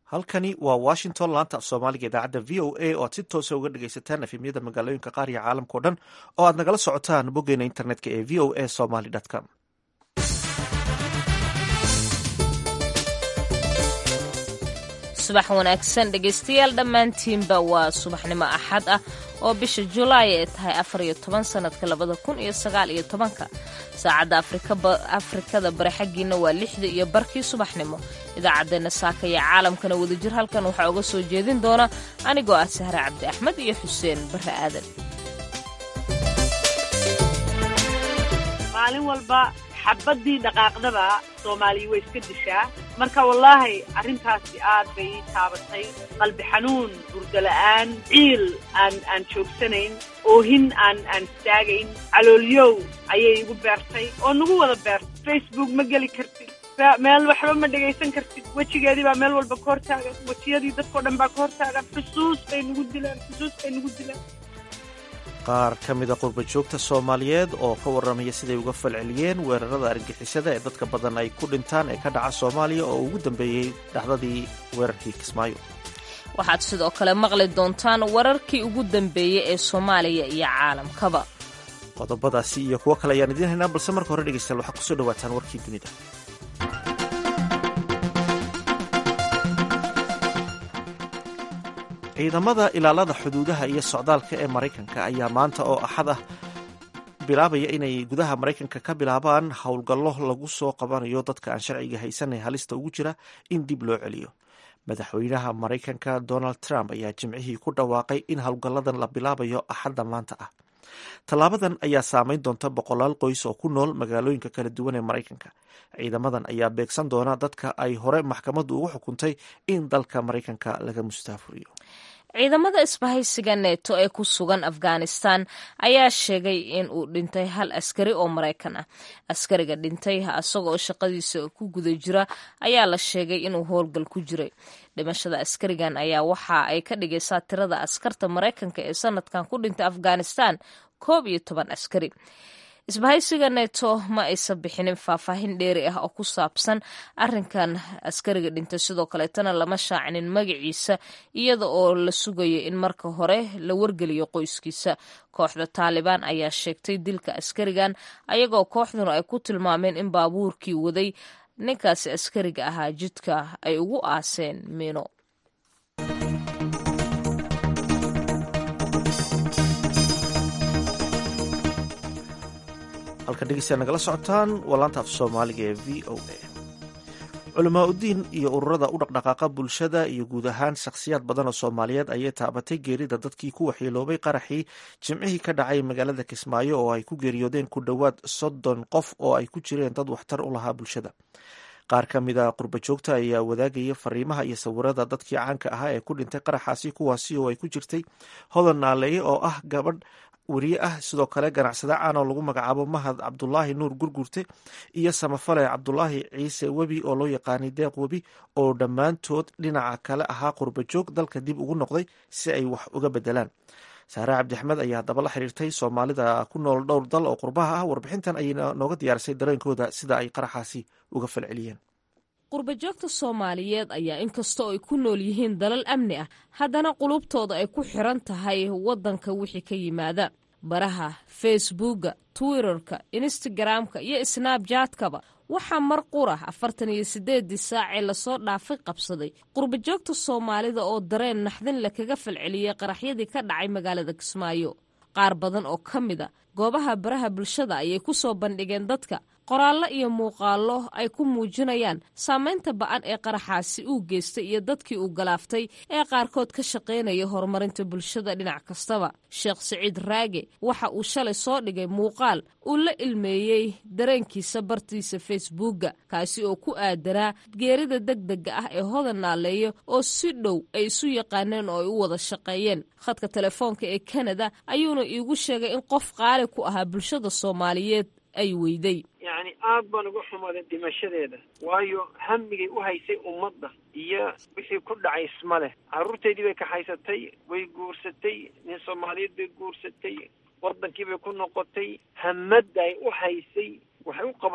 halkani waa washington laanta af soomaaliga idaacadda v o a oo aad si toosa uga dhegaysataan efemyada magaalooyinka qaar iyo caalamkao dhan oo aad nagala socotaan boggeena internetka ee v o a somaly com subax wanaagsan dhegaystayaal dhammaantiinba waa subaxnimo axad ah oo bisha julaay ay tahay afar iyo toban sannadka labada kun iyo sagaal iyo tobanka saacadda afrikada bari xaggiina waa lixda iyo barkii subaxnimo idaacaddeenna saaka iyo caalamkana wadajir halkan waxaa uga soo jeedin doona anigoo ah sahre cabdi axmed iyo xuseen barre aadan maalin walba xabadii dhaqaaqdaba soomaaliya way iska dishaa marka wallaahi arrintaasi aad bay ii taabatay qalbi xanuun burdo la'aan ciil aan aan joogsanayn oohin aan aan istaagayn caloolyow ayay igu beertay oo nagu wada beertay facebook ma geli kartid meel waxba ma dhegaysan kartid wejigeedii baa meel walba ka hortaagan wejiyadii dadkao dhan baa ka hortaagan xusuus bay nagu dilaan xusuus bay nagu dilaan qaar ka mida qurba joogta soomaaliyeed oo ka warramaya siday uga falceliyeen weerarada argixisada ee dadka badan ay ku dhintaan ee ka dhaca soomaaliya oo ugu dambeeyey dhacdadii weerarkii kismaayo waxaad sidoo kale maqli doontaan wararkii ugu dambeeyey ee soomaaliya iyo caalamkaba qodobadaasi iyo kuwo kale ayaan idiin haynaa balse marka hore dhegeystayaal waxaad kusoo dhawaataan warkii dunida ciidamada ilaalada xuduudaha iyo socdaalka ee maraykanka ayaa maanta oo axad ah bilaabaya inay gudaha maraykanka ka bilaabaan howlgallo lagu soo qabanayo dadka aan sharciga haysanay halista ugu jira in dib loo celiyo madaxweynaha maraykanka donald trump ayaa jimcihii ku dhawaaqay in howlgalladan la bilaabayo axadda maanta ah tallaabadan ayaa saameyn doonta boqolaal qoys oo ku nool magaalooyinka kala duwan ee maraykanka ciidamadan ayaa beegsan doona dadka ay hore maxkamaddu ugu xukuntay in dalka maraykanka laga mustaafuriyo ciidamada isbahaysiga neeto ee ku sugan afghanistan ayaa sheegay in uu dhintay hal askari oo maraykan ah askariga dhintay isagoo shaqadiisa ku guda jira ayaa la sheegay inuu howlgal ku jiray dhimashada askarigan ayaa waxa ay ka dhigaysaa tirada askarta maraykanka ee sanadkan ku dhintay afghanistan koob iyo toban askari isbahaysiga neto ma aysan bixinin faahfaahin dheeri ah oo ku saabsan arinkan askariga dhintay sidoo kaleetana lama shaacinin magaciisa iyada oo la sugayo in marka hore la wargeliyo qoyskiisa kooxda taalibaan ayaa sheegtay dilka askarigan ayagoo kooxduna ay ku tilmaameen in baabuurkii waday ninkaasi askariga ahaa jidka ay ugu aaseen miino halkan dhegeystayaa nagala socotaan waa laanta af soomaaliga ee v o a culamaa udiin iyo ururada u dhaqdhaqaaqa bulshada iyo guud ahaan shakhsiyaad badan oo soomaaliyeed ayay taabatay geerida dadkii ku waxyeeloobay qaraxii jimcihii ka dhacay magaalada kismaayo oo ay ku geeriyoodeen ku dhowaad soddon qof oo ay ku jireen dad waxtar u lahaa bulshada qaar ka mida qurba joogta ayaa wadaagaya fariimaha iyo sawirada dadkii caanka ahaa ee ku dhintay qaraxaasi kuwaasi oo ay ku jirtay hodan naaleeye oo ah gabadh weriye ah sidoo kale ganacsade caan oo lagu magacaabo mahad cabdulaahi nuur gurgurte iyo samafale cabdulaahi ciise webi oo loo yaqaanay deeq webi oo dhammaantood dhinaca kale ahaa qurba joog dalka dib ugu noqday si ay wax uga bedelaan saare cabdixmed ayaa haddaba la xiriirtay soomaalida ku nool dhowr dal oo qurbaha ah warbixintan ayay nooga diyaarisay dareenkooda sida ay qaraxaasi uga falceliyeen qurbajoogta soomaaliyeed ayaa inkastoo ay ku nool yihiin dalal amni ah haddana qulubtooda ay ku xiran tahay waddanka wixii ka yimaada baraha facebooka twitterka instagramka iyo snabjatkaba waxaa mar qura afartan iyo siddeedii saacee lasoo dhaafay qabsaday qurbajoogta soomaalida oo dareen naxdin le kaga falceliyey qaraxyadii ka dhacay magaalada kismaayo qaar badan oo ka mid a goobaha baraha bulshada ayay ku soo bandhigeen dadka qoraallo iyo muuqaallo ay ku muujinayaan saamaynta ba'an ee qaraxaasi uu geystay iyo dadkii uu galaaftay ee qaarkood ka shaqaynaya horumarinta bulshada dhinac kastaba sheekh siciid raage waxa uu shalay soo dhigay muuqaal uu la ilmeeyey dareenkiisa bartiisa facebooka kaasi oo ku aadanaa geerida degdega ah ee hodan naaleeyo oo si dhow ay isu yaqaaneen oo ay u wada shaqeeyeen khadka telefoonka ee kanada ayuuna iigu sheegay in qof qaali ku ahaa bulshada soomaaliyeed ay weyday yacni aad baan uga xumaday dhimashadeeda waayo hamigay u haysay ummadda iyo wixii ku dhacay isma leh carruurteydii bay kaxaysatay way guursatay nin soomaaliyeed bay guursatay waddankii bay ku noqotay hamadda ay u haysay waxay u qabatay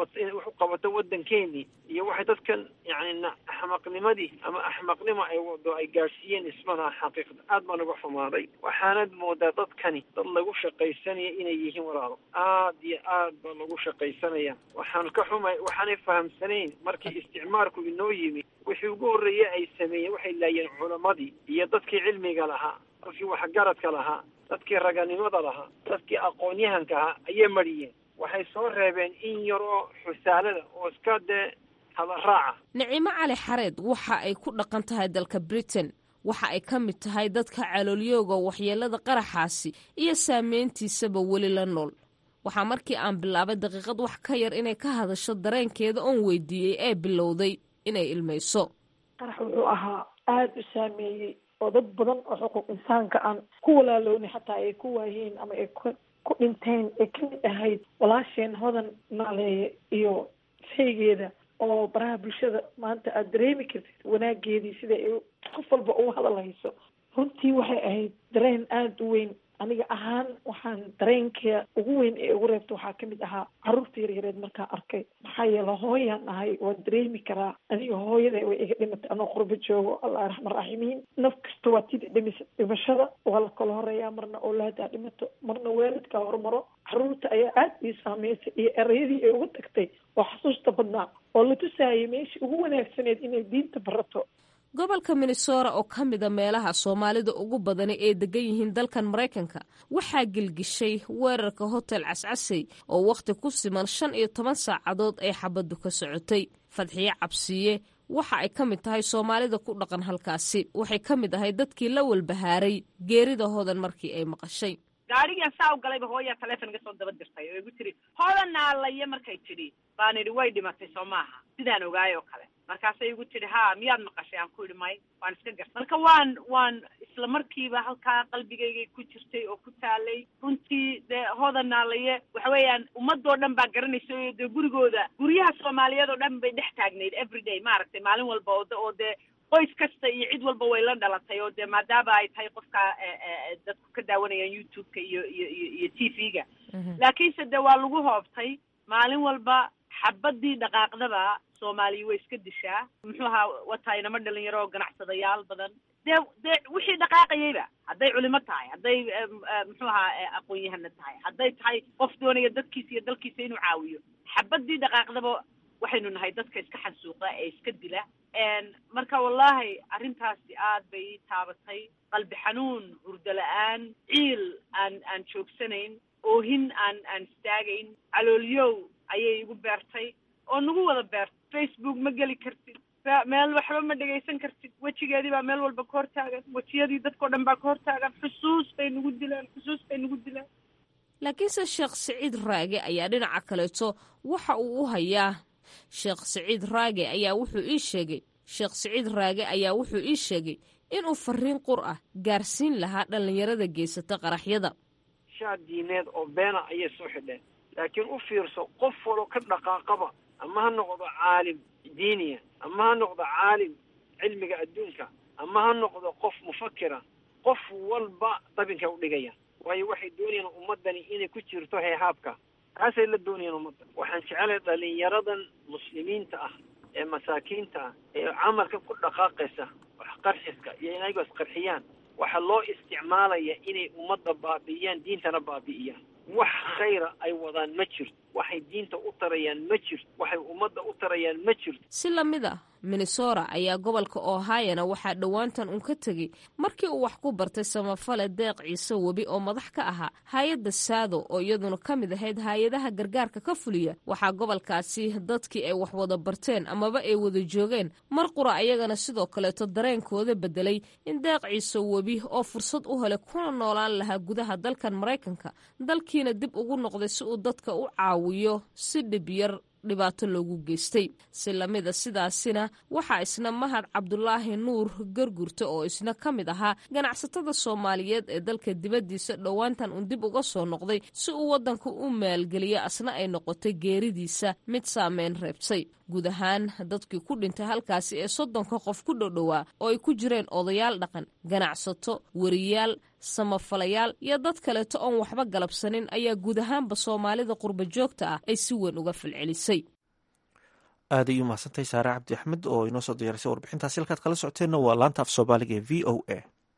qabato inay wax u qabato waddankeenii iyo waxay dadkan yani axmaqnimadii ama axmaqnimo ay wado ay gaadhsiiyeen ismalaha xaqiiqda aad baan uga xumaaday waxaanad moodaa dadkani dad lagu shaqaysanaya inay yihiin walaalo aad iyo aad baa lagu shaqaysanaya waxaan ka xumay waxaanay fahamsanayn markii isticmaalku inoo yimi wixii ugu horreeyey ay sameeyeen waxay laayeen culamadii iyo dadkii cilmiga lahaa dadkii waxgaradka lahaa dadkii raganimada lahaa dadkii aqoon-yahanka ahaa ayay mariyeen waxay soo reebeen in yar oo xusaalada oo iska dee hadaraaca nicimo cali xareed waxa ay ku dhaqan tahay dalka britain waxa ay ka mid tahay dadka caloolyooga waxyeelada qaraxaasi iyo saameyntiisaba weli la nool waxaa markii aan bilaabay daqiiqad wax ka yar inay ka hadasho dareenkeeda oon weydiiyey ee bilowday inay ilmayso qarax wuxuu ahaa aada u saameeyey oo dad badan oo xuquuq insaanka aan ku walaaloonay xataa ay ku waayeen ama ay ku ku dhinteen ay ka mid ahayd walaasheen hodan naaleeye iyo shaygeeda oo baraha bulshada maanta aada dareemi kartid wanaageedii sida ay qof walba ugu hadalhayso runtii waxay ahayd dareen aada u weyn aniga ahaan waxaan dareenka ugu weyn ee ugu reebta waxaa kamid ahaa caruurta yaryareed markaa arkay maxaa yeele hooyaan ahay waan dareemi karaa aniga hooyada way iga dhimatay anoo qurbo joogo allah raxman raximiin naf kasta waa tida dhimis dhimashada waa la kala horeeyaa marna oolaadaa dhimato marna waalidkaa hormaro caruurta ayaa aada ii saameysay iyo erayadii ay uga tagtay oo xasuusta badnaa oo la tusaayay meeshii ugu wanaagsaneed inay diinta barato gobolka minnesota oo ka mida meelaha soomaalida ugu badani ay degan yihiin dalkan maraykanka waxaa gelgishay weerarka hotel cascasey oo wakhti ku siman shan iyo toban saacadood ay xabaddu ka socotay fadxiye cabsiye waxa ay ka mid tahay soomaalida ku dhaqan halkaasi waxay ka mid ahay dadkii la walbahaaray geerida hodan markii ay maqashay gaadhigan saa u galayba hooyaa taleefon iga soo daba dirtay oo igu tiri hodan naalaye markay tidhi baan idhi way dhimatay soo maaha sidaan ogaay oo kale markaasay igu tidhi ha miyaad maqashay aan ku idhi may waan iska garta marka waan waan isla markiiba halkaa qalbigaygay ku jirtay oo ku taalay runtii dee hodan naalaye waxa weeyaan ummadoo dhan baa garanaysa oo dee gurigooda guryaha soomaaliyeed oo dhan bay dhex taagnayd everyday maaragtay maalin walba oo oo dee qoys kasta iyo cid walba way la dhalatay oo dee maadaama ay tahay qofka dadku ka daawanayaan youtube-ka iyo iyo iyo iyo t v-ga laakiinse dee waa lagu hoobtay maalin walba xabadii dhaqaaqdaba soomaaliya way iska dishaa muxuu ahaa wataa inama dhalinyaro oo ganacsadayaal badan dee dee wixii dhaqaaqayayba hadday culimo tahay hadday muxuu ahaa aqoon-yahana tahay hadday tahay qof doonaya dadkiisa iyo dalkiisa inuu caawiyo xabadii dhaqaaqdaba waxaynu nahay dadka iska xansuuqa ee iska dila marka wallahi arrintaasi aad bay ii taabatay qalbi xanuun hurdo la-aan ciil aan aan joogsanayn oohin aan aan istaagayn caloolyow ayay igu beertay oo nagu wada beertay facebook ma geli kartid meel waxba ma dhegaysan kartid wejigeedii baa meel walba ka hortaagan wejiyadii dadkao dhan baa ka hortaagan xusuus bay nagu dilaan xusuus bay nagu dilaan laakiinse sheekh siciid raage ayaa dhinaca kaleeto waxa uu u hayaa sheekh siciid raage ayaa wuxuu ii sheegay sheekh siciid raage ayaa wuxuu ii sheegay inuu fariin qur ah gaarsiin lahaa dhallinyarada geysata qaraxyada shaad diineed oo beena ayay soo xidheen laakiin u fiirso qof walo ka dhaqaaqaba ama ha noqdo caalim diiniya ama ha noqdo caalim cilmiga adduunka ama ha noqdo qof mufakira qof walba dabinka u dhigaya waayo waxay doonayaan ummaddani inay ku jirto heehaabka taasay la doonayaan ummadda waxaan jecelahay dhalinyaradan muslimiinta ah ee masaakiinta ah ee camalka ku dhaqaaqaysa wax qarxiska iyo inaygo isqarxiyaan waxaa loo isticmaalaya inay ummadda baabi'iyaan diintana baabi'iyaan wax khayra ay wadaan ma jirto waxay diinta u tarayaan ma jirto waxay ummadda u tarayaan ma jirto si la mid ah minnesota ayaa gobolka ohayona waxaa dhowaantan uun ka tegey markii uu wax ku bartay samafale deeq ciise webi oo madax ka ahaa hay-adda saado oo iyaduna ka mid ahayd hay-adaha gargaarka ka fuliya waxaa gobolkaasi dadkii ay wax wada barteen amaba ay wada joogeen mar qura ayagana sidoo kaleeto dareenkooda bedelay in deeq ciise webi oo fursad u helay kuna noolaan lahaa gudaha dalkan maraykanka dalkiina dib ugu noqday si uu dadka u caawiyo si dhib yar dhibaato loogu geystay si lamida sidaasina waxaa isna mahad cabdulaahi nuur gargurta oo isna ka mid ahaa ganacsatada soomaaliyeed ee dalka dibaddiisa dhowaantan uun dib uga soo noqday si uu waddanka u maalgeliyo asna ay noqotay geeridiisa mid saameyn reebtay guud ahaan dadkii ku dhintay halkaasi ee soddonka qof ku dhowdhowaa oo ay ku jireen odayaal dhaqan ganacsato wariyaal samafalayaal iyo dad kaleeto oon waxba galabsanin ayaa guud ahaanba soomaalida qurba joogta ah ay si weyn uga falcelisay aad ay u mahadsantahay saare cabdi axmed oo inoo soo diyaarisay warbixintaasi halkaad kala socoteenna waa laanta af soomaaliga ee v o a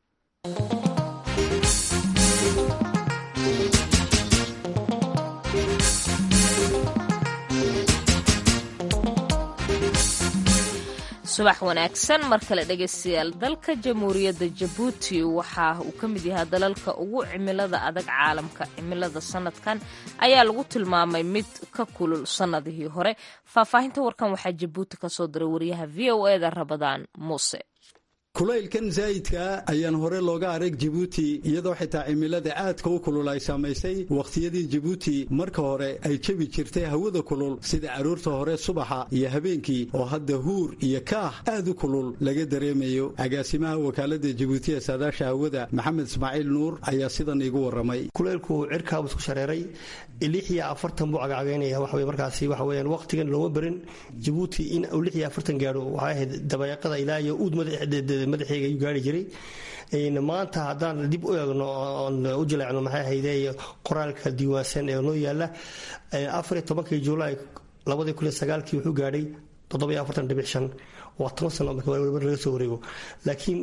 subax wanaagsan mar kale dhegaystayaal dalka jamhuuriyadda jabuuti waxa uu ka mid yahay dalalka ugu cimilada adag caalamka cimilada sanadkan ayaa lagu tilmaamay mid ka kulul sannadihii hore faahfaahinta warkan waxaa jabuuti ka soo diray wariyaha v o e da rabadaan muuse kulaylkan zaa'idkaa ayaan hore looga arag jibuuti iyadoo xitaa cimilada aadka u kulul ay saamaysay wakhtiyadii jibuuti marka hore ay jebi jirtay hawada kulul sida aroorta hore subaxa iyo habeenkii oo hadda huur iyo kaah aad u kulul laga dareemayo agaasimaha wakaalada jibuuti ee saadaasha hawada maxamed ismaaciil nuur ayaa sidan iigu warramay kulaylku cirkaabuu isku shareeray lix iyo afartan buu cagacagaynaya waxa weye markaasi waxa weeyaan waqtigan looma berin jibuuti in uu lix iyo afartan gaadho waxay ahayd dabayaaqada ilaa iyo uud madaxeega ayuu gaari jiray maanta haddaan dib u eegno oon u jileecno maxay ahayde qoraalka diiwaansan ee noo yaala afar iyo tobankii julaay labadii kun iyo sagaalkii wuxuu gaadhay toddoba iyo afartan dhibic shan waa toban sano marka laga soo wareego laakiin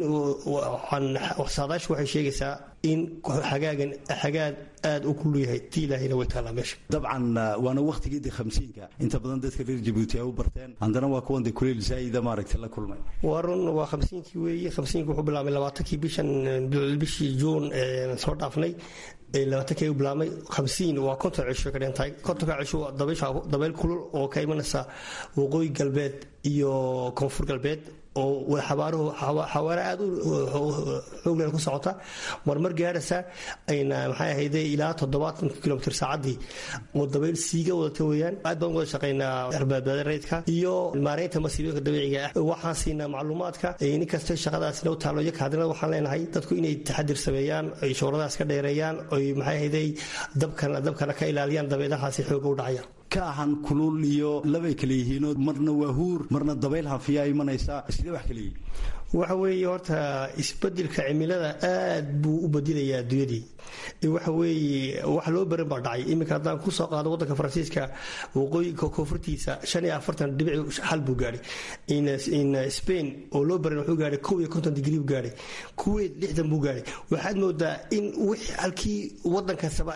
saadaashu waxay sheegaysaa in xagaagan xagaad aad u kullu yahay ti ilaahayna way taallaa meesha dabcan waana wakhtigeedii khamsiinka inta badan dadka reer jabuuti ay u barteen haddana waa kuwan de kuleyl zaa'ida maaragtay la kulmay waa run waa khamsiinkii weeye khamsiinka wuxuu bilaabmay labaatankii bishan bishii juun soo dhaafnay labaatankii u bilaabmay khamsiin waa konton cisho ka dhintahay kontonka cisho waa dabeyl kulul oo ka imanaysa waqooyi galbeed iyo koonfur galbeed oo xabaaruhu xawaare aad u xoogleen ku socota marmar gaaraysa ayna maxay ahayde ilaa toddobaatan kilomitr saacaddii oo dabayl siiga wadata weeyaan aad baan wada shaqaynaa arbaadbaada reydka iyo maareynta masiibooyinka dabiiciga ah waxaan siinaa macluumaadka nin kasta shaqadaasina u taalo iyo kaadinada waxaan leenahay dadku inay taxadir sameeyaan ay shooradaas ka dheereeyaan oy maxay ahayde dabkana dabkana ka ilaaliyaan dabeelahaasi xooga u dhacaya ka ahan kulul iyo labay kala yihiinoo marna waa huur marna dabayl hafiyaa imanaysaa sidee wax kala yihiin waxa weeye horta isbedelka cimilada aad buu u badilayaa adduunyadii waxa weeye wax loo baran baa dhacay iminka haddaan kusoo qaado waddanka faransiiska waqooyinka koonfurtiisa shan iyo afartan dhibic xal buu gaadhay in spain oo loo baran wuxuu gaadhay kow iyo konton digrii buu gaadhay kuwait lixdan buu gaadhay waxaad moodaa in wix halkii waddan kastaba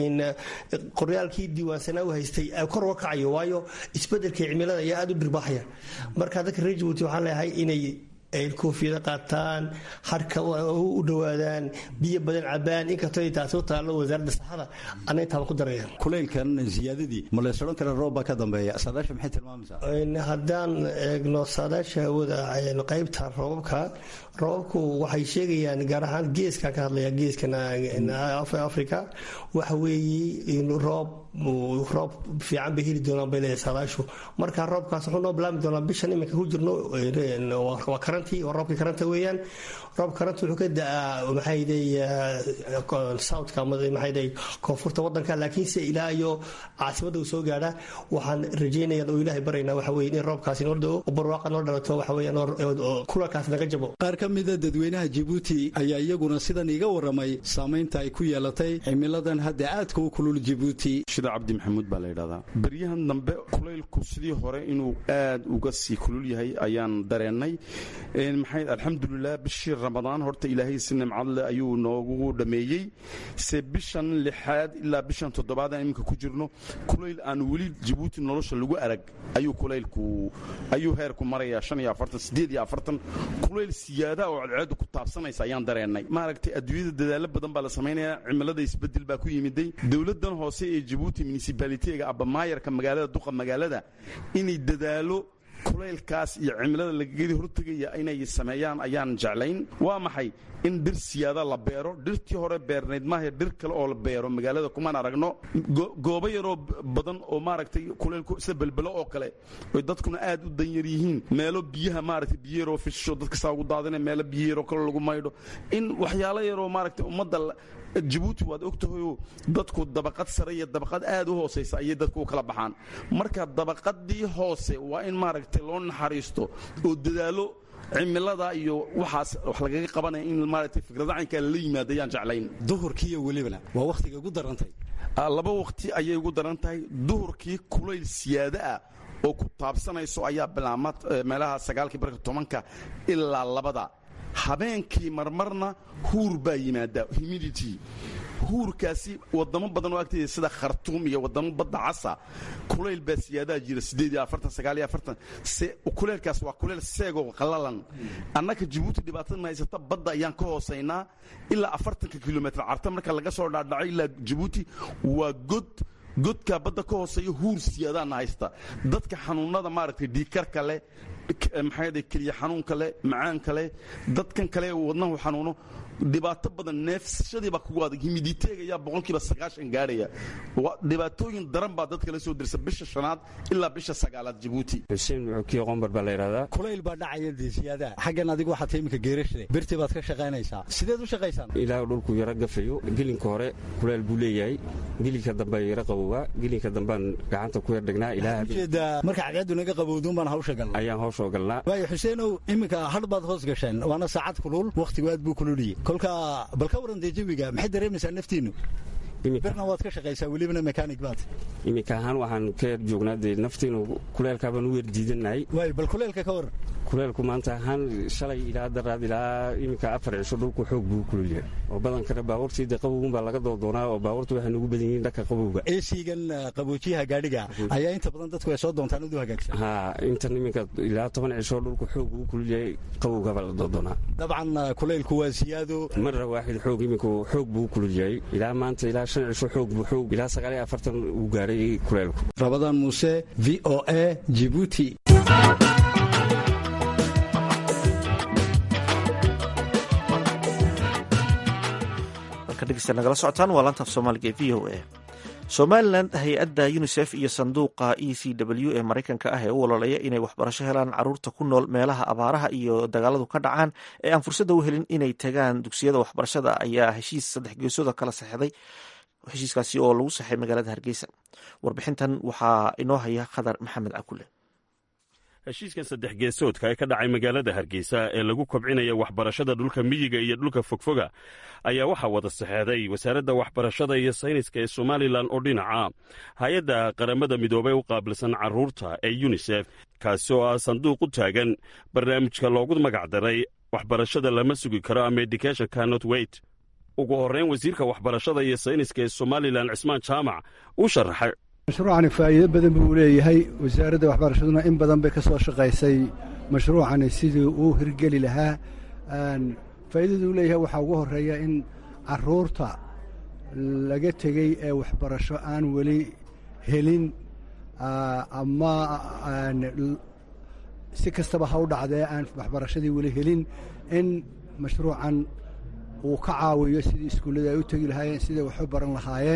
qoryaalkii diiwaansanaa u haystay kor uga kacayo waayo isbedelka cimilada ayaa aad u dhirbaaxaya marka dadka reer jabuuti waxaan leeyahay inay ay koofiyada qaataan harka u dhowaadaan biyo badan cabaan inkastoo taasi u taallo wasaaradda saxada ana intaaba ku daraya kulaylkan ziyaadadii ma lees odhan kara roob baa ka dambeeya saadaasha maxay tilmaamaysaa haddaan eegno saadaasha hawada qaybta roobabka roobabku waxay sheegayaan gaar ahaan geeskan ka hadlaya geeskan africa waxa weeye in roob roob fiican bay heli doonaan bay leedahay saadaashu marka roobkaas wuxuu noo bilaabmi doonaa bishan iminka ku jirno waa karantii waa roobkii karanta weeyaan roob karanta wuxuu ka da-aa maxayday southka ama maxayday koonfurta waddanka laakiinse ilaa iyo caasimadda uu soo gaadha waxaan rajaynaya oo ilaahay baraynaa waxa weye in roobkaasi noo dao barwaaqa noo dhalato waxa weeyaan kulalkaas naga jabo qaar ka mida dadweynaha jibuuti ayaa iyaguna sidan iga warramay saamaynta ay ku yeelatay cimiladan hadda aadka u kulul jibuuti shida cabdi maxamuud baa la yidhahdaa beryahan dambe kulaylku sidii hore inuu aad uga sii kulul yahay ayaan dareennay maxay alxamdulilah bishii ramadaan horta ilaahay si nimcad leh ayuu noogu dhammeeyey se bishan lixaad ilaa bishan toddobaad aan iminka ku jirno kulayl aan weli jabuuti nolosha lagu arag ayuu kulaylku ayuu heerku marayaa shan iyo afartan siddeed iyo afartan kulayl siyaada oo cadceeddu ku taabsanaysa ayaan dareennay maaragtay adduunyada dadaalo badan baa la samaynayaa cimilada isbeddel baa ku yimiday dowladdan hoose ee jabuuti municibaalitiga abamaayarka magaalada duqa magaalada inay dadaalo kulaylkaas iyo cimilada lagagedi hortegaya inay sameeyaan ayaan jeclayn waa maxay in dhir siyaada la beero dhirtii hore beernayd maaha dhir kale oo la beero magaalada kumaan aragno goobo yaroo badan oo maaragtay kulaylku sida belbelo oo kale oy dadkuna aad u danyar yihiin meelo biyaha maaragtay biyo yaroo fisho dadka saa ugu daadina meelo biyo yaroo kale lagu maydho in waxyaalo yaroo maaragtay ummadda jabuuti waad ogtahayoo dadku dabaqad sare iyo dabaqad aad u hoosaysa ayay dadku u kala baxaan marka dabaqadii hoose waa in maaragtay loo naxariisto oo dadaalo cimilada iyo waxaas wax lagaga qabanaya in maaragtay fikrada caynkaa la yimaada ayaan jeclayn duhurkiiyo welibana waa wakhtiga ugu darantay laba waqti ayay ugu daran tahay duhurkii kulayl siyaado ah oo ku taabsanayso ayaa bilaama meelaha sagaalkii barka tobanka ilaa labada habeenkii marmarna huur baa yimaada humidity huurkaasi wadamo badan oo agteeda sida khartuum iyo wadamo badda casa kulayl baa siyaadaha jira kuleylkaas waa kuleyl seegoo qallalan annaka jabuuti dhibaatada ma haysata badda ayaan ka hoosaynaa ilaa afartanka kilomitr carta marka laga soo dhaadhaco ilaa jabuuti waa god godkaa badda ka hooseeya huur siyaadaana haysta dadka xanuunada maaragtay dhiikarka leh maxaa keliya xanuunka leh macaanka leh dadkan kale wadnahu xanuuno dhibaato badan neefsashadiibaa kugu adag himiditeega ayaa boqolkiiba sagaashan gaarhaya dhibaatooyin daran baa dadka la soo dirsa bisha shanaad ilaa bisha sagaalaad jabuuti xuseen muxukiyo qombar baa la yidhahdaa kulayl baa dhacaya dee siyaadaha xaggan adigu waxaad ta iminka geerashade birtii baad ka shaqaynaysaa sideed u shaqaysaan ilaa dhulku yaro gafayo gelinka hore kulayl buu leeyahay gelinka dambe yaro qabowaa gelinka dambaan gacanta ku yardhignaa ilaajeeda marka cadceedu naga qabowduun baan hawsha galnaa ayaan hawshoo galnaa waayo xuseenow iminka hadh baad hoos gasheen waana saacad kulul wakhtigu aad buu kululiyey kolka bal ka waran dee jawiga maxay dareemaysaa naftiinnu birna waad ka shaqaysaa welibana mekaanig baad iminka ahaan waxaan ka yar joognaa dee naftiinu kuleelkaabaan u werdiidannahay waay bal kuleelka ka waran kuleelku maanta ahaan shalay ilaa daraad ilaa iminka afar cisho dhulku xoog buu kululyahay oo badankana baabuurtii dee qabowgun baa laga doodoonaa oo baabuurtu waxay nugu badan yihiin dhanka qabowga eesigan qaboojiyaha gaadhiga ayaa inta badan dadku ay soo doontaan udu hagaagsan ha intan iminka ilaa toban cisho dhulku xoog buu kululyahay qabowga baa la doodoonaa dabcan kuleylku waa siyaado marra waaxid xoog iminku xoog buu kululyahay ilaa maanta ilaa shan cisho xoog buu xoog ilaa sagaal iyo afartan uu gaaray kuleelku rabadaan muuse v o a jibuuti nagala socotaan waa laantaaf soomaaliga ee v o a somalilan hay-adda unisef iyo sanduuqa e c w ee maraykanka ah ee u ololeeya inay waxbarasho helaan caruurta ku nool meelaha abaaraha iyo dagaaladu ka dhacaan ee aan fursadda u helin inay tagaan dugsiyada waxbarashada ayaa heshiis saddex geesooda kala saxday heshiiskaasi oo lagu saxay magaalada hargeysa warbixintan waxaa inoo haya khadar maxamed cakule heshiiskan saddex geesoodka ee ka dhacay magaalada hargeysa ee lagu kobcinaya waxbarashada dhulka miyiga iyo dhulka fogfoga ayaa waxaa wada saxeeday wasaaradda waxbarashada iyo sayniska ee somalilan oo dhinaca hay-adda qaramada midoobey u qaabilsan carruurta ee yunisef kaasi oo ah sanduuq u taagan barnaamijka loogu magacdaray waxbarashada lama sugi karo ama education cannot wait ugu horreyn wasiirka waxbarashada iyo sayniska ee somalilan cismaan jaamac uu sharaxay mashruucani faa'iido badan buu leeyahay wasaaradda waxbarashaduna in badan bay ka soo shaqaysay mashruucani sidii uu hirgeli lahaa faa'iidadu uu leeyahay waxaa ugu horreeya in carruurta laga tegey ee waxbarasho aan weli helin ama si kastaba ha u dhacdee aan waxbarashadii weli helin in mashruucan uu ka caawiyo sidii iskuullada ay u tegi lahaayeen siday wax u baran lahaayeen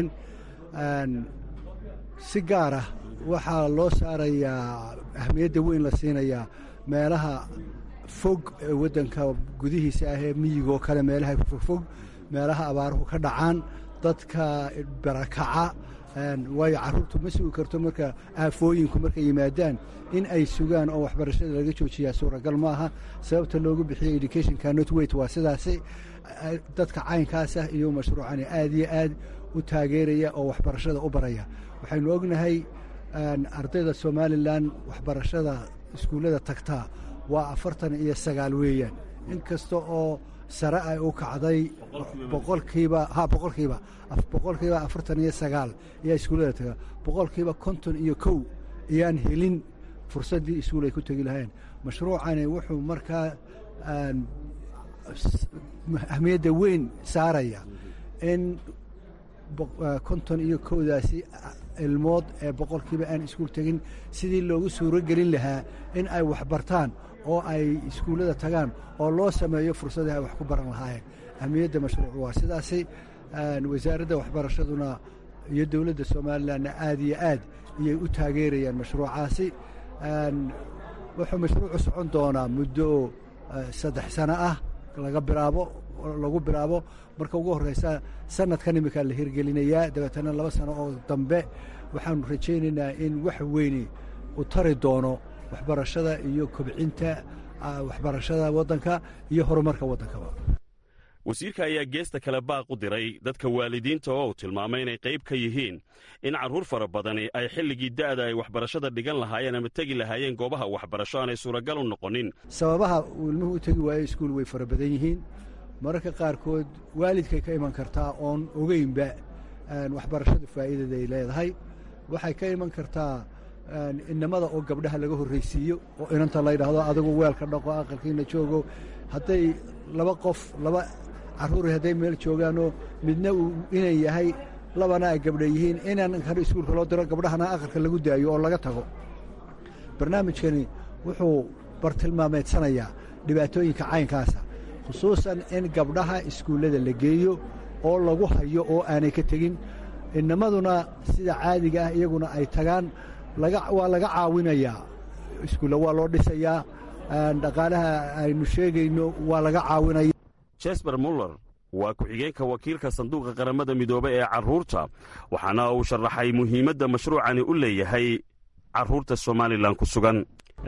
si gaar ah waxaa loo saarayaa ahmiyadda weyn la siinayaa meelaha fog ee waddanka gudihiisa ah ee miyigoo kale meelaha fogfog meelaha abaaruhu ka dhacaan dadka barakaca waayo carruurtu ma sugi karto marka aafooyinku markay yimaadaan in ay sugaan oo waxbarashada laga joojiyaa suuragal maaha sababta loogu bixiyey education cannot wait waa sidaasi dadka caynkaasah iyo mashruucani aad iyo aad u taageeraya oo waxbarashada u baraya waxaynu ognahay ardayda somalilan waxbarashada iskuullada tagtaa waa afartan iyo sagaal weeyaan in kasta oo sare ay u kacday boqolkiiba ha boqolkiiba boqolkiiba afartan iyo sagaal ayaa iskuullada taga boqolkiiba konton iyo kow ayaan helin fursaddii iskuul ay ku tegi lahayn mashruucani wuxuu markaa ahmiyadda weyn saaraya in konton iyo kowdaasi ilmood ee boqolkiiba aan iskuul tegin sidii loogu suuro gelin lahaa in ay waxbartaan oo ay iskuullada tagaan oo loo sameeyo fursadii ay wax ku baran lahaayeen ahmiyadda mashruucu waa sidaasi wasaaradda waxbarashaduna iyo dowladda somalilanna aad iyo aad iyay u taageerayaan mashruucaasi wuxuu mashruucu socon doonaa muddo saddex sano ah laga bilaabo lagu bilaabo marka ugu horreysa sanadkan iminkaa la hirgelinayaa dabeetana laba sano oo dambe waxaanu rajaynaynaa in wax weyni u tari doono waxbarashada iyo kobcinta waxbarashada waddanka iyo horumarka waddankaba wasiirka ayaa geesta kale baaq u diray dadka waalidiinta oo uu tilmaamay inay qayb ka yihiin in carruur fara badani ay xilligii da'da ay waxbarashada dhigan lahaayeen ama tegi lahaayeen goobaha waxbarasho aanay suuragal u noqonin sababaha uu ilmuhu u tegi waayo iskuul way fara badan yihiin mararka qaarkood waalidkay ka iman kartaa oon ogeynba waxbarashadu faa'iidada ay leedahay waxay ka iman kartaa inamada oo gabdhaha laga horraysiiyo oo inanta la ydhaahdo adigu weelka dhaqo aqalkiina joogo hadday laba qof laba carruuri hadday meel joogaanoo midna uu inan yahay labana ay gabdha yihiin inan kan iskuulka loo diro gabdhahana aqalka lagu daayo oo laga tago barnaamijkani wuxuu bartilmaameedsanayaa dhibaatooyinka caynkaasa khusuusan in gabdhaha iskuullada la geeyo oo lagu hayo oo aanay ka tegin inamaduna sida caadiga ah iyaguna ay tagaan waa laga caawinayaa iskuulla waa loo dhisayaa dhaqaalaha aynu sheegayno waa laga caawinaya jesper muller waa ku-xigeenka wakiilka sanduuqa qaramada midoobe ee carruurta waxaana uu sharaxay muhiimadda mashruucani u leeyahay carruurta somalilan ku sugan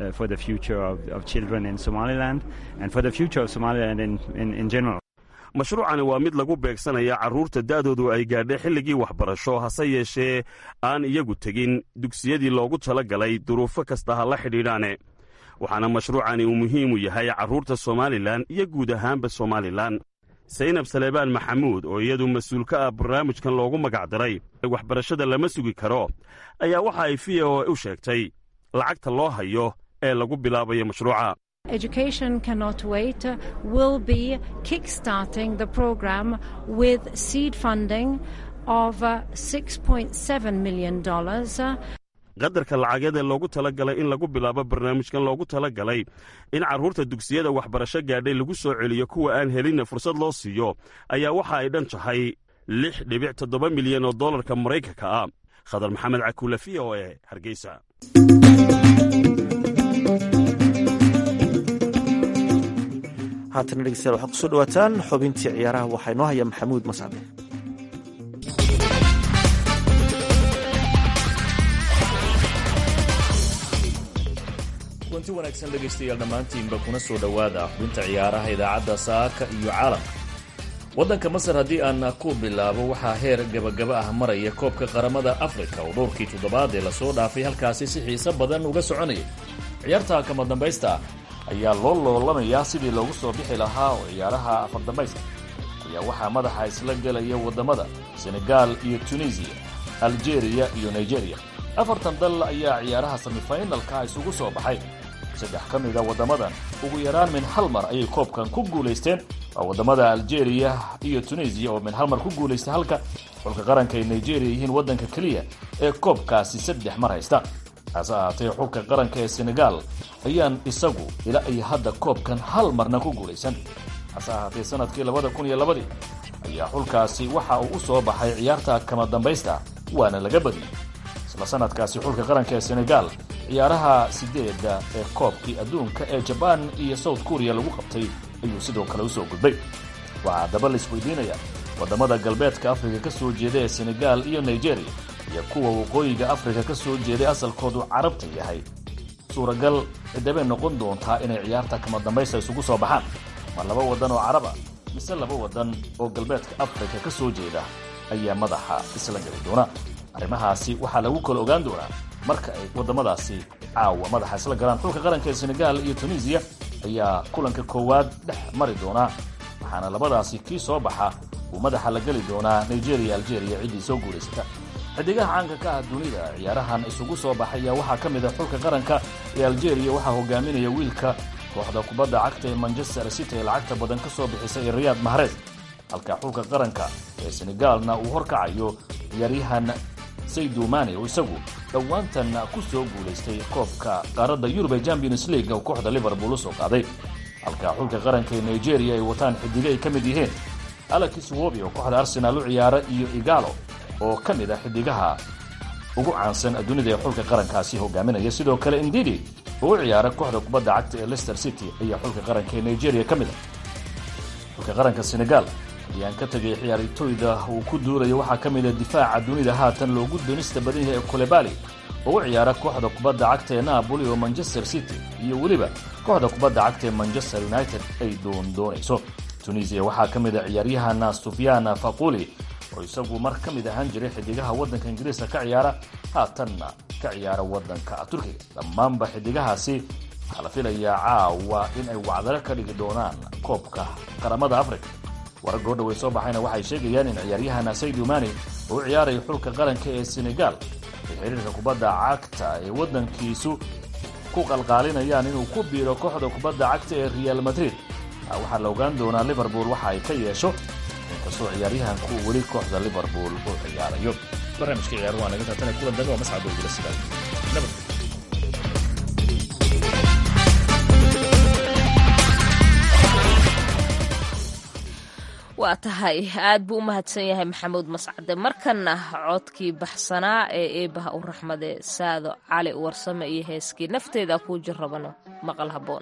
mashruucani waa mid lagu beegsanaya carruurta da'doodu ay gaadhay xilligii waxbarasho hase yeeshee aan iyagu tegin dugsiyadii loogu tala galay duruufo kasta ha la xidhiidhaane waxaana mashruucani uu muhiim u yahay carruurta somalilan iyo guud ahaanba somalilan saynab saleebaan maxamuud oo iyadu mas-uul ka ah barnaamijkan loogu magacdiray waxbarashada lama sugi karo ayaa waxa ay v o u sheegtay lacagta loo hayo ee lagu bilaabayo mashruuca Education Cannot Wait will be kickstarting the program with seed funding of $6.7 million. qadarka lacageed ee loogu tala galay in lagu bilaabo barnaamijkan loogu tala galay in carruurta dugsiyada waxbarasho gaadhay lagu soo celiyo kuwa aan helinna fursad loo siiyo ayaa waxa ay dhan tahay lix dhibic toddoba milyan oo dollarka maraykanka ah khadar maxamed cakuule v o e hargeysa haatana dhegeystayaal waxaad kusoo dhawaataan xubintii ciyaaraha waxaa inoo haya maxamuud mascade kulanti wanaagsan dhegaystayaal dhammaantiinba kuna soo dhowaada xubinta ciyaaraha idaacadda saaka iyo caalamka waddanka masar haddii aan ku bilaabo waxaa heer gabagaba ah maraya koobka qaramada afrika oo dhowrkii toddobaad ee lasoo dhaafay halkaasi si xiise badan uga soconaya ciyaarta kama dambaysta ayaa loo loolamayaa sidii loogu soo bixi lahaa oo ciyaaraha afardambaysta ayaa waxaa madaxa isla gelaya waddamada senegaal iyo tunisiya aljeeriya iyo nigeriya afartan dal ayaa ciyaaraha semifinalka isugu soo baxay saddex ka mida waddamadan ugu yaraan min hal mar ayay koobkan ku guulaysteen waa waddamada aljeeriya iyo tunisiya oo min hal mar ku guulaystay halka xulka qaranka ay nigeriya yihiin waddanka keliya ee koobkaasi saddex mar haysta hase ahaatee xulka qaranka ee senegaal ayaan isagu ilaa ay hadda koobkan hal marna ku guulaysan hase ahaatee sanadkii labada kun iyo labadii ayaa xulkaasi waxa uu u soo baxay ciyaarta kama dambaysta waana laga badiyey isla sanadkaasi xulka qaranka ee senegaal ciyaaraha sideeda ee koobkii adduunka ee jabaan iyo south korea lagu qabtay ayuu sidoo kale usoo gudbay waxaa daba laisweydiinaya waddamada galbeedka afrika ka soo jeeda ee senegaal iyo nigeriya iyo kuwa waqooyiga afrika ka soo jeeday asalkoodu carabta yahay suuragal cidabay noqon doontaa inay ciyaarta kama dambaysta isugu soo baxaan ma laba waddan oo caraba mise laba waddan oo galbeedka afrika ka soo jeeda ayaa madaxa isla geli doona arrimahaasi waxaa lagu kala ogaan doonaa marka ay waddamadaasi caawa madaxa isla galaan xulka qaranka ee senegaal iyo tunisiya ayaa kulanka koowaad dhex mari doonaa waxaana labadaasi kii soo baxa uu madaxa la geli doonaa nigeria algeria ciddii soo guulaysata xidigaha caanka ka ah dunida ciyaarahan isugu soo baxaya waxaa ka mid a xulka qaranka ee algeria waxaa hogaaminaya wiilka kooxda kubadda cagta ee manchester city ee lacagta badan ka soo bixisay ee riyaad mahrez halka xulka qaranka ee senegaalna uu horkacayo ciyaaryahan saydu mane oo isagu dhowaantan ku soo guulaystay koobka qaaradda yurub ee champions league oo kooxda liverpool u soo qaaday halka xulka qaranka ee nigeria ay wataan xidigo ay ka mid yihiin alexis wobi oo kooxda arsenaal u ciyaara iyo igalo oo ka mid ah xidigaha ugu caansan dunida ee xulka qarankaasi hogaaminaya sidoo kale indidi oo u ciyaara kooxda kubadda cagta ee leicester city ayaa xulka qaranka ee nigeria ka mid ah xulka qaranka senegal ayaan ka tegay ciyaartooyda uu ku duulayo waxaa ka mid a difaaca dunida haatan loogu doonista badan yahay ee kolebali oo u ciyaara kooxda kubadda cagta ee napoli oo manchester city iyo weliba kooxda kubadda cagta ee manchester united ay doondoonayso tunisiya waxaa ka mid a ciyaaryahana sufyana faquli oo isagu mar ka mid ahaan jiray xidigaha waddanka ingiriiska ka ciyaara haatanna ka ciyaara waddanka turkiga dhammaanba xidigahaasi waxaa la filayaa caawa in ay wacdalo ka dhigi doonaan koobka qaramada africa warar goo dhawey soo baxayna waxay sheegayaan in ciyaaryahana saydu mani oo u ciyaaraya xulka qaranka ee senegal ay xiriirka kubadda cagta ee waddankiisu ku qalqaalinayaan inuu ku biiro kooxda kubadda cagta ee real madrid waxaa la ogaan doonaa liverpool waxa ay ka yeesho inkastoo ciyaaryahanku weli kooxda liverpool u ciyaarayo barnaamijka ciyaar waa naga taatana kulan dambe oo mascad oogula sidaa nabad waa tahay aad buu u mahadsan yahay maxamuud mascade markana codkii baxsanaa ee eebaha u raxmade saado cali warsame iyo heeskii nafteeda kuu jirrabano maqal habboon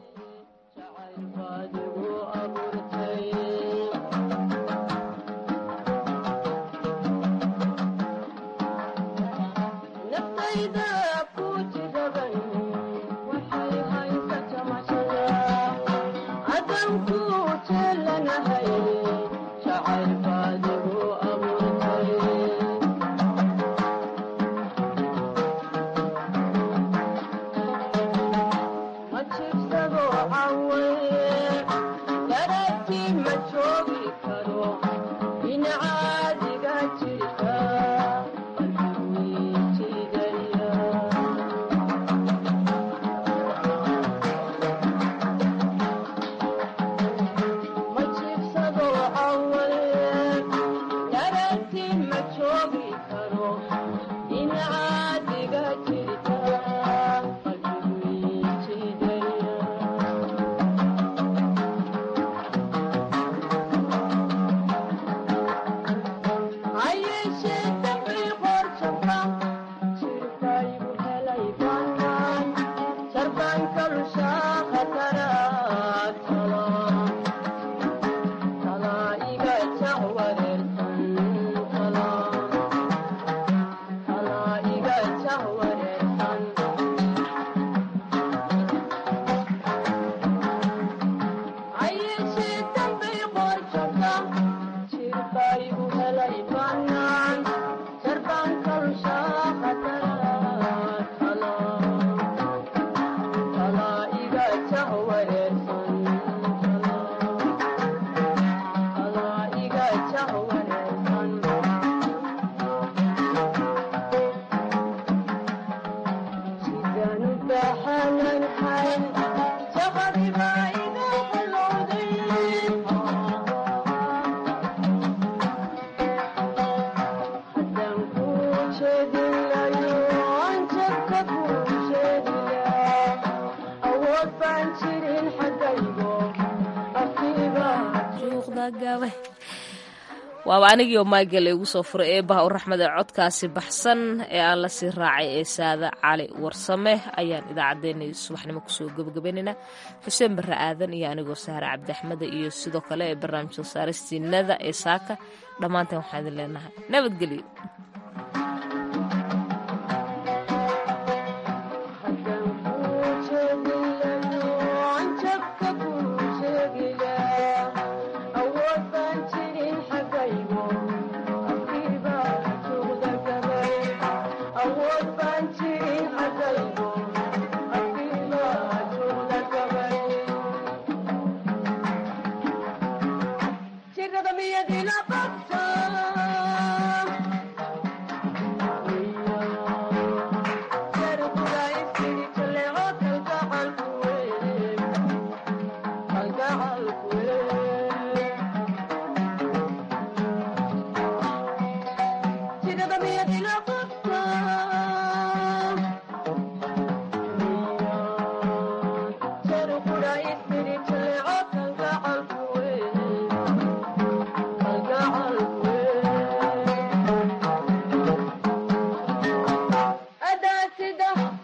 waaba anigii oo maagale igu soo furay eebaha u raxmade codkaasi baxsan ee aan la sii raacay ee saada cali warsame ayaan idaacaddeenay subaxnimo kusoo gebagabaynaynaa xuseen barre aadan iyo anigoo saare cabdiaxmede iyo sidoo kale ee barnaamijka saaristiinada ee saaka dhammaanteen waxaan idin leenahay nabadgelyo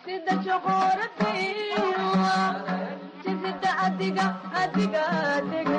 adiga adiga adiga